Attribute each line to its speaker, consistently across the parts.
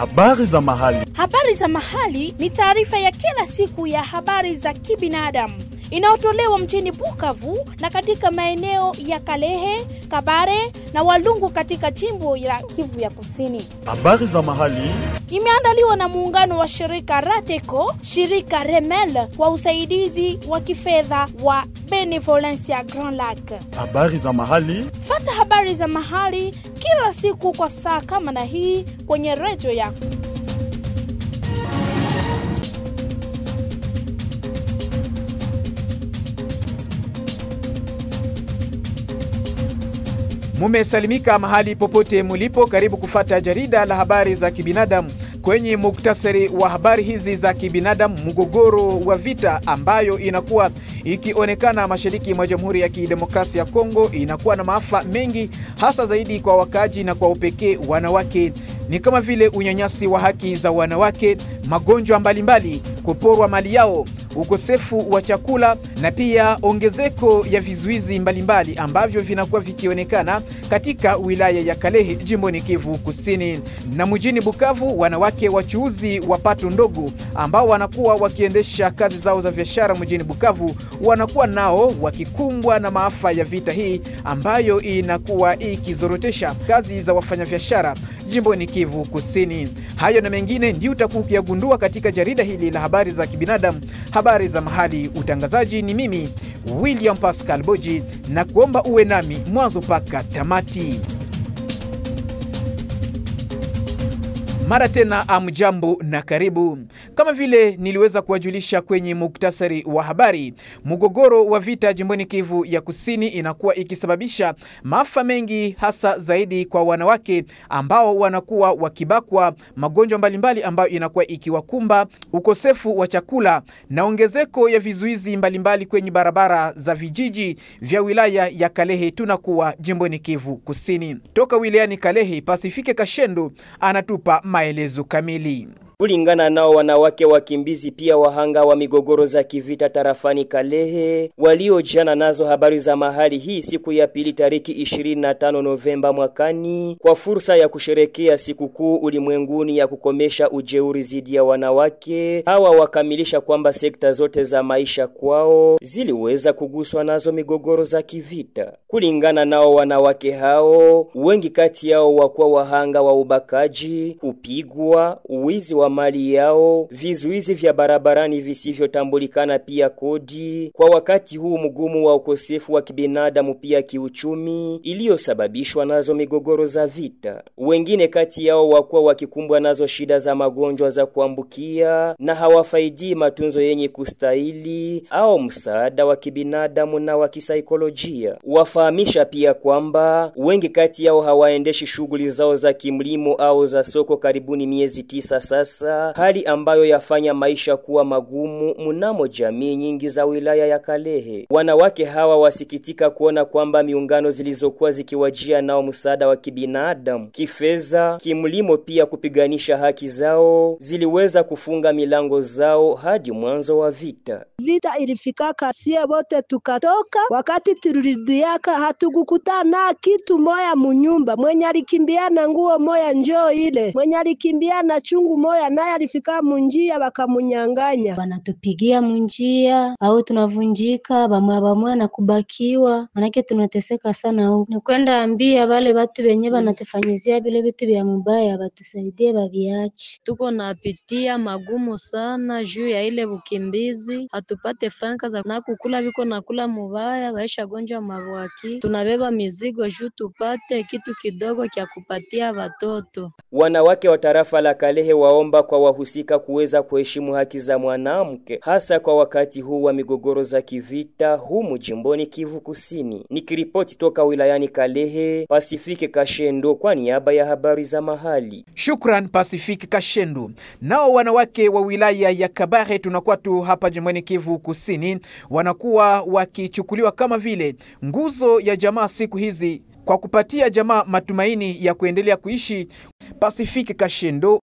Speaker 1: Habari za mahali.
Speaker 2: Habari za mahali ni taarifa ya kila siku ya habari za kibinadamu inayotolewa mjini Bukavu na katika maeneo ya Kalehe, Kabare na Walungu katika jimbo la Kivu ya Kusini.
Speaker 1: Habari za mahali.
Speaker 2: Imeandaliwa na muungano wa shirika Rateco, shirika Remel kwa usaidizi wa kifedha wa Benevolencia Grand Lac.
Speaker 1: Habari za mahali.
Speaker 2: Fata habari za mahali kila siku kwa saa kama na hii kwenye redio yako.
Speaker 3: Mumesalimika mahali popote mulipo, karibu kufata jarida la habari za kibinadamu. Kwenye muktasari wa habari hizi za kibinadamu, mgogoro wa vita ambayo inakuwa ikionekana mashariki mwa Jamhuri ya Kidemokrasia ya Kongo inakuwa na maafa mengi, hasa zaidi kwa wakaaji na kwa upekee wanawake ni kama vile unyanyasi wa haki za wanawake, magonjwa mbalimbali, kuporwa mali yao, ukosefu wa chakula na pia ongezeko ya vizuizi mbalimbali ambavyo vinakuwa vikionekana katika wilaya ya Kalehe jimboni Kivu Kusini. Na mjini Bukavu, wanawake wachuuzi wa pato ndogo ambao wanakuwa wakiendesha kazi zao za biashara mjini Bukavu wanakuwa nao wakikumbwa na maafa ya vita hii ambayo inakuwa ikizorotesha kazi za wafanyabiashara jimboni Kivu Kusini. Hayo na mengine ndio utakuwa ukiyagundua katika jarida hili la habari za kibinadamu, habari za mahali. Utangazaji ni mimi William Pascal Boji, na kuomba uwe nami mwanzo mpaka tamati. Mara tena amjambo na karibu. Kama vile niliweza kuwajulisha kwenye muktasari wa habari, mgogoro wa vita jimboni Kivu ya Kusini inakuwa ikisababisha maafa mengi, hasa zaidi kwa wanawake ambao wanakuwa wakibakwa, magonjwa mbalimbali ambayo inakuwa ikiwakumba, ukosefu wa chakula na ongezeko ya vizuizi mbalimbali kwenye barabara za vijiji vya wilaya ya Kalehe. Tunakuwa jimboni Kivu Kusini. Toka wilayani Kalehe, Pasifike Kashendo anatupa maelezo kamili.
Speaker 4: Kulingana nao wanawake wakimbizi pia wahanga wa migogoro za kivita tarafani Kalehe waliojana nazo habari za mahali hii siku ya pili tariki 25 Novemba mwakani kwa fursa ya kusherekea sikukuu ulimwenguni ya kukomesha ujeuri zidi ya wanawake hawa, wakamilisha kwamba sekta zote za maisha kwao ziliweza kuguswa nazo migogoro za kivita. Kulingana nao wanawake hao, wengi kati yao wakuwa wahanga wa ubakaji, kupigwa, uwizi wa mali yao, vizuizi vya barabarani visivyotambulikana, pia kodi, kwa wakati huu mgumu wa ukosefu wa kibinadamu pia kiuchumi iliyosababishwa nazo migogoro za vita. Wengine kati yao wakuwa wakikumbwa nazo shida za magonjwa za kuambukia na hawafaidii matunzo yenye kustahili au msaada wa kibinadamu na wa kisaikolojia. Wafahamisha pia kwamba wengi kati yao hawaendeshi shughuli zao za kimlimo au za soko karibuni miezi tisa sasa, hali ambayo yafanya maisha kuwa magumu mnamo jamii nyingi za wilaya ya Kalehe. Wanawake hawa wasikitika kuona kwamba miungano zilizokuwa zikiwajia nao msaada wa kibinadamu, kifedha, kimlimo, pia kupiganisha haki zao ziliweza kufunga milango zao hadi mwanzo wa vita.
Speaker 5: Vita ilifikaka sie wote tukatoka, wakati tulirudiaka hatukukutana kitu moya munyumba. Mwenye alikimbia na nguo moya njoo ile, mwenye alikimbia na chungu moya naye alifika munjia wakamunyanganya,
Speaker 6: wanatupigia munjia au tunavunjika bamwa bamwa na kubakiwa, manake tunateseka sana huko. Nikwenda ambia wale watu wenye wanatufanyizia vile vitu vya mubaya batusaidie baviache.
Speaker 7: Tuko napitia magumu sana juu ya ile ukimbizi, hatupate franka za na kukula, viko nakula mubaya, waisha gonjwa mabwaki, tunabeba mizigo juu tupate kitu kidogo kya kupatia watoto.
Speaker 4: Wanawake wa tarafa la Kalehe waomba kwa wahusika kuweza kuheshimu haki za mwanamke hasa kwa wakati huu wa migogoro za kivita humu jimboni Kivu Kusini. Nikiripoti toka wilayani Kalehe, Pasifike Kashendo kwa niaba ya habari za mahali.
Speaker 3: Shukran Pasifike Kashendo. Nao wanawake wa wilaya ya Kabare, tunakuwa tu hapa jimboni Kivu Kusini, wanakuwa wakichukuliwa kama vile nguzo ya jamaa siku hizi kwa kupatia jamaa matumaini ya kuendelea kuishi. Pasifike Kashendo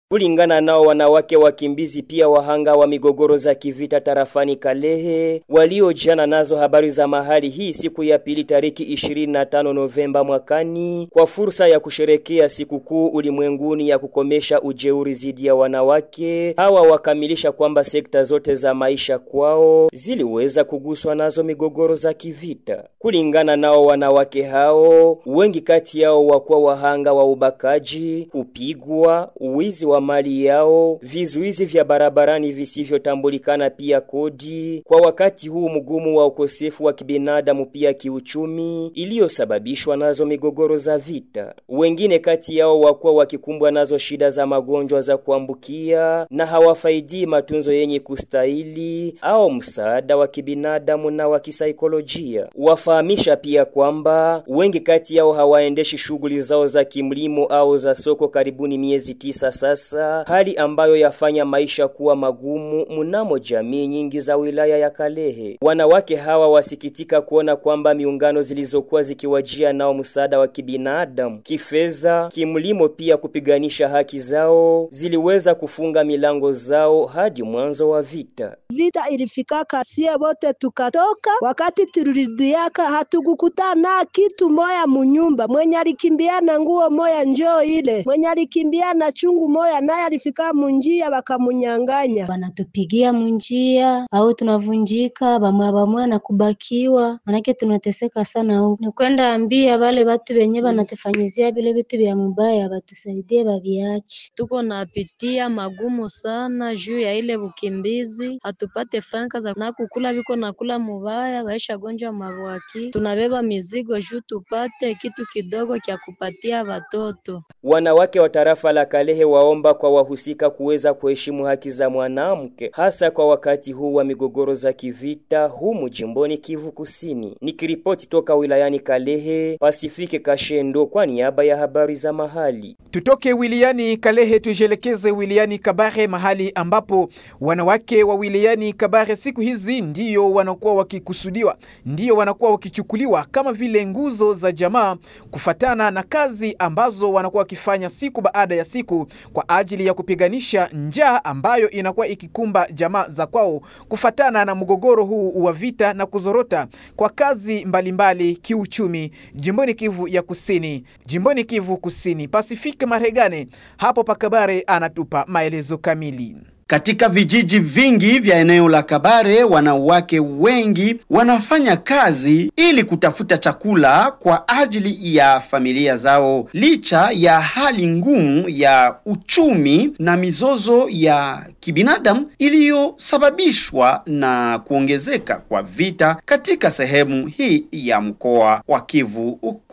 Speaker 4: Kulingana nao wanawake wakimbizi pia wahanga wa migogoro za kivita tarafani Kalehe waliojana nazo habari za mahali hii siku ya pili tariki 25 Novemba mwakani kwa fursa ya kusherekea sikukuu ulimwenguni ya kukomesha ujeuri zidi ya wanawake hawa wakamilisha kwamba sekta zote za maisha kwao ziliweza kuguswa nazo migogoro za kivita. Kulingana nao wanawake hao wengi kati yao wakuwa wahanga wa ubakaji, kupigwa, uwizi wa mali yao, vizuizi vya barabarani visivyotambulikana, pia kodi, kwa wakati huu mgumu wa ukosefu wa kibinadamu pia kiuchumi iliyosababishwa nazo migogoro za vita. Wengine kati yao wakuwa wakikumbwa nazo shida za magonjwa za kuambukia na hawafaidii matunzo yenye kustahili au msaada wa kibinadamu na wa kisaikolojia. Wafahamisha pia kwamba wengi kati yao hawaendeshi shughuli zao za kimlimo au za soko karibuni miezi tisa sasa, hali ambayo yafanya maisha kuwa magumu mnamo jamii nyingi za wilaya ya Kalehe. Wanawake hawa wasikitika kuona kwamba miungano zilizokuwa zikiwajia nao msaada wa kibinadamu, kifedha, kimlimo, pia kupiganisha haki zao ziliweza kufunga milango zao hadi mwanzo wa vita.
Speaker 5: Vita ilifikaka sie wote tukatoka, wakati tulirudiaka hatukukutana kitu moya munyumba. Mwenye alikimbiana nguo moya njoo ile, mwenye alikimbiana chungu moya naye alifika munjia wakamunyanganya.
Speaker 6: Wanatupigia munjia au tunavunjika bamwa bamwa na kubakiwa, manake tunateseka sana huko. Ni kwenda ambia wale watu wenye wanatufanyizia vile vitu vya mubaya watusaidie baviache.
Speaker 7: Tuko napitia magumu sana juu ya ile bukimbizi, hatupate franka za na kukula, viko nakula mubaya, waisha gonjwa mabwaki. Tunabeba mizigo juu tupate kitu kidogo kya kupatia watoto.
Speaker 4: Wanawake wa tarafa la Kalehe waomba kwa wahusika kuweza kuheshimu haki za mwanamke hasa kwa wakati huu wa migogoro za kivita humu jimboni Kivu Kusini. Nikiripoti toka wilayani Kalehe, Pasifike Kashendo kwa niaba ya habari za mahali.
Speaker 3: Tutoke wilayani Kalehe tujielekeze wilayani Kabare, mahali ambapo wanawake wa wilayani Kabare siku hizi ndiyo wanakuwa wakikusudiwa, ndiyo wanakuwa wakichukuliwa kama vile nguzo za jamaa, kufatana na kazi ambazo wanakuwa wakifanya siku baada ya siku kwa ajili ya kupiganisha njaa ambayo inakuwa ikikumba jamaa za kwao, kufatana na mgogoro huu wa vita na kuzorota kwa kazi mbalimbali mbali, kiuchumi jimboni Kivu ya Kusini, jimboni Kivu Kusini. Pasifike Maregane hapo Pakabare anatupa maelezo kamili.
Speaker 8: Katika vijiji vingi vya eneo la Kabare, wanawake wengi wanafanya kazi ili kutafuta chakula kwa ajili ya familia zao, licha ya hali ngumu ya uchumi na mizozo ya kibinadamu iliyosababishwa na kuongezeka kwa vita katika sehemu hii ya mkoa wa Kivu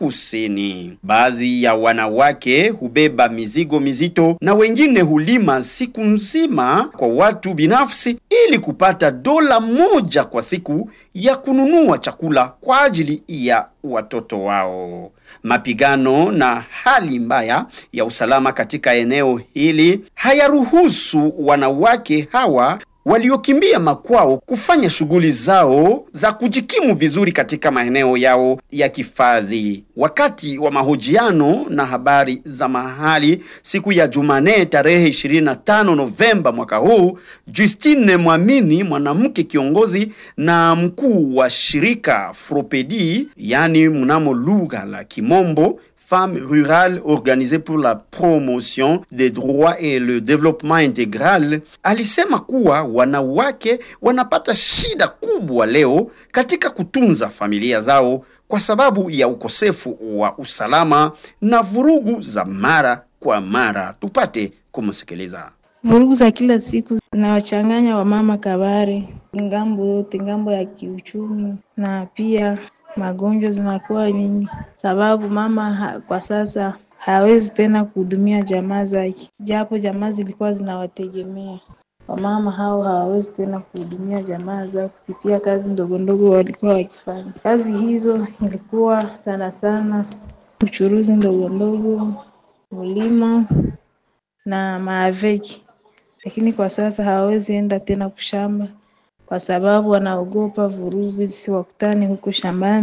Speaker 8: Kusini. Baadhi ya wanawake hubeba mizigo mizito na wengine hulima siku nzima kwa watu binafsi ili kupata dola moja kwa siku ya kununua chakula kwa ajili ya watoto wao. Mapigano na hali mbaya ya usalama katika eneo hili hayaruhusu wanawake hawa waliokimbia makwao kufanya shughuli zao za kujikimu vizuri katika maeneo yao ya kifadhi. Wakati wa mahojiano na habari za mahali siku ya Jumanne tarehe 25 Novemba mwaka huu, Justine Mwamini, mwanamke kiongozi na mkuu wa shirika Fropedi, yani mnamo lugha la Kimombo Femmes rurales organisées pour la promotion des droits et le développement intégral, alisema kuwa wanawake wanapata shida kubwa leo katika kutunza familia zao kwa sababu ya ukosefu wa usalama na vurugu za mara kwa mara. Tupate kumsikiliza.
Speaker 9: Vurugu za kila siku zinawachanganya wamama Kabare, ngambo yote, ngambo ya kiuchumi na pia magonjwa zinakuwa mingi, sababu mama ha, kwa sasa hawezi tena kuhudumia jamaa zake, japo jamaa zilikuwa zinawategemea. Wamama hao hawawezi tena kuhudumia jamaa zao kupitia kazi ndogo ndogo walikuwa wakifanya. Kazi hizo ilikuwa sana sana uchuruzi ndogo ndogo, ulimo na maaveki, lakini kwa sasa hawawezi enda tena kushamba kwa sababu wanaogopa vurugu zisiwakutane huko shambani.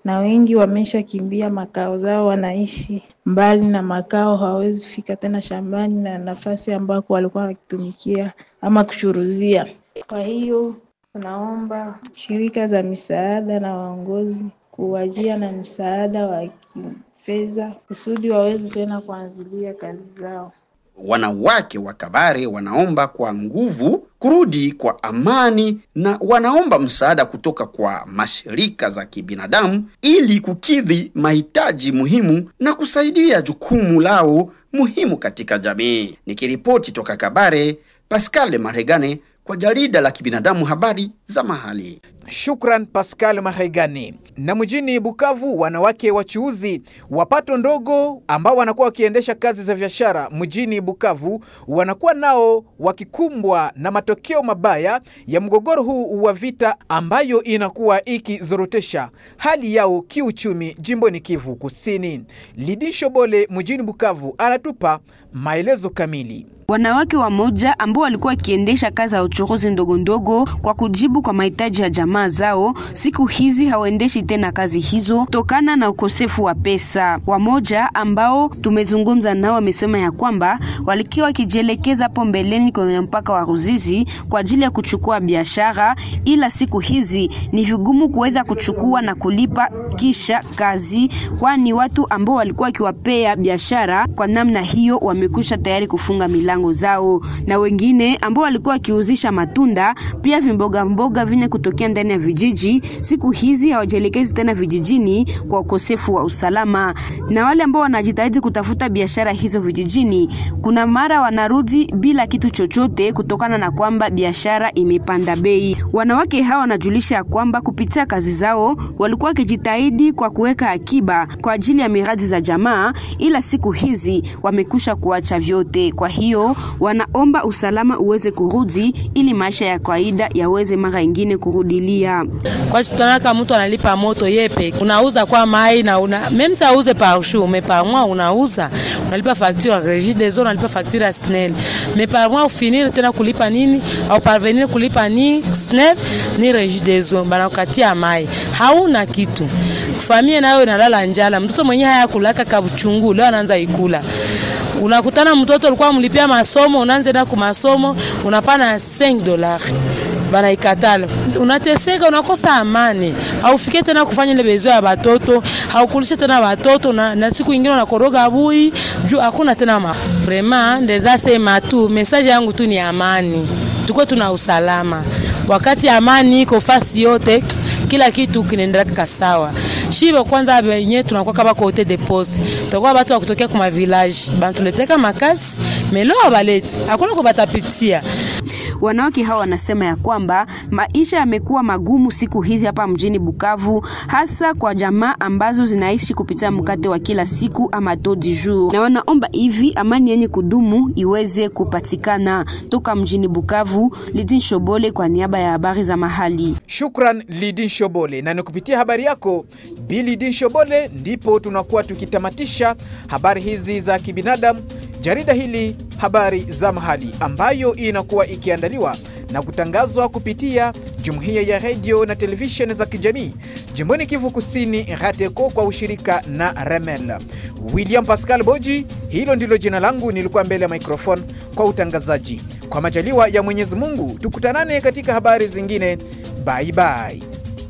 Speaker 9: na wengi wameshakimbia makao zao, wanaishi mbali na makao, hawawezi fika tena shambani na nafasi ambako walikuwa wakitumikia ama kuchuruzia. Kwa hiyo tunaomba shirika za misaada na waongozi kuwajia na msaada wa kifedha kusudi waweze tena kuanzilia kazi zao.
Speaker 8: Wanawake wa Kabare wanaomba kwa nguvu kurudi kwa amani na wanaomba msaada kutoka kwa mashirika za kibinadamu ili kukidhi mahitaji muhimu na kusaidia jukumu lao muhimu katika jamii. Nikiripoti toka Kabare, Pascal Maregane kwa jarida la kibinadamu habari za mahali.
Speaker 3: Shukran Pascal Mahaigani. Na mjini Bukavu, wanawake wachuuzi wa pato ndogo ambao wanakuwa wakiendesha kazi za biashara mjini Bukavu wanakuwa nao wakikumbwa na matokeo mabaya ya mgogoro huu wa vita ambayo inakuwa ikizorotesha hali yao kiuchumi jimboni Kivu Kusini. Lidi Shobole mjini Bukavu anatupa maelezo kamili.
Speaker 10: Wanawake wamoja ambao walikuwa wakiendesha kazi za uchuruzi ndogo ndogo kwa kujibu kwa mahitaji ya jamaa zao, siku hizi hawaendeshi tena kazi hizo kutokana na ukosefu wa pesa. Wamoja ambao tumezungumza nao wamesema ya kwamba walikuwa wakijielekeza hapo mbeleni kwenye mpaka wa Ruzizi kwa ajili ya kuchukua biashara, ila siku hizi ni vigumu kuweza kuchukua na kulipa kisha kazi, kwani watu ambao walikuwa wakiwapea biashara kwa namna hiyo wamekwisha tayari kufunga milango zao, na wengine ambao walikuwa wakiuzisha matunda pia vimboga mboga vine kutokea ndani ya vijiji, siku hizi hawajielekezi tena vijijini kwa ukosefu wa usalama, na wale ambao wanajitahidi kutafuta biashara hizo vijijini, kuna mara wanarudi bila kitu chochote kutokana na kwamba biashara imepanda bei. Wanawake hawa wanajulisha ya kwamba kupitia kazi zao walikuwa wakijitahidi kwa kuweka akiba kwa ajili ya miradi za jamaa, ila siku hizi wamekusha kuacha vyote. Kwa hiyo wanaomba usalama uweze kurudi ili maisha ya kawaida yaweze mara ingine kurudilia.
Speaker 11: Kwa tutanaka mtu analipa moto yepe, unauza kwa mai na una même ça uze par jour mais par mois unauza unalipa facture Regis des eaux unalipa facture ya SNEL mais par mois ufinir tena kulipa nini au parvenir kulipa ni SNEL ni Regis des eaux bana ukatia mai hauna kitu familia nayo inalala njala, mtoto mwenyewe haya kulaka kabuchungu leo anaanza ikula unakutana mtoto ulikuwa mlipia masomo, unaanza na kumasomo unapana 5 dollars bana ikatala, unateseka, unakosa amani, haufike tena kufanya ile bezo ya batoto, haukulisha tena batoto na, na siku ingine unakoroga bui juu hakuna tena ma vraiment ndeza sema tu message yangu tu ni amani, tuko tuna usalama wakati amani iko fasi yote kila kitu kinaendelea sawa. Shibo kwanza wenye tunakuwa kama kote de poste. Tutakuwa watu wa kutokea kwa village. Bantuleteka makasi, melo abaleti. Hakuna kubatapitia.
Speaker 10: Wanawake hawa wanasema ya kwamba maisha yamekuwa magumu siku hizi hapa mjini Bukavu, hasa kwa jamaa ambazo zinaishi kupitia mkate wa kila siku ama taux du jour, na wanaomba hivi amani yenye kudumu iweze kupatikana. Toka mjini Bukavu, Lidin Shobole kwa niaba ya habari za mahali.
Speaker 3: Shukran Lidin Shobole, na ni kupitia habari yako Bi Lidin Shobole ndipo tunakuwa tukitamatisha habari hizi za kibinadamu jarida hili habari za mahali ambayo inakuwa ikiandaliwa na kutangazwa kupitia jumuiya ya redio na televisheni za kijamii jimboni Kivu Kusini, RATECO kwa ushirika na Remel. William Pascal Boji, hilo ndilo jina langu, nilikuwa mbele ya microphone kwa utangazaji. Kwa majaliwa ya Mwenyezi Mungu, tukutanane katika habari zingine. Bye bye.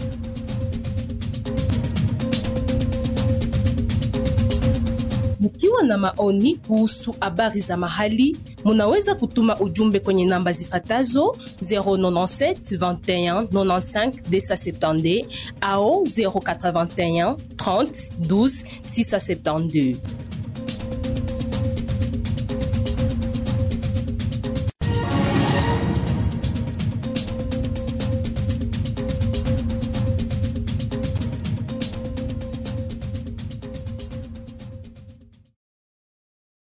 Speaker 12: Mkiwa na maoni kuhusu habari za mahali, munaweza kutuma ujumbe kwenye namba zifatazo 097 21 95 270 au 081 30 12 672.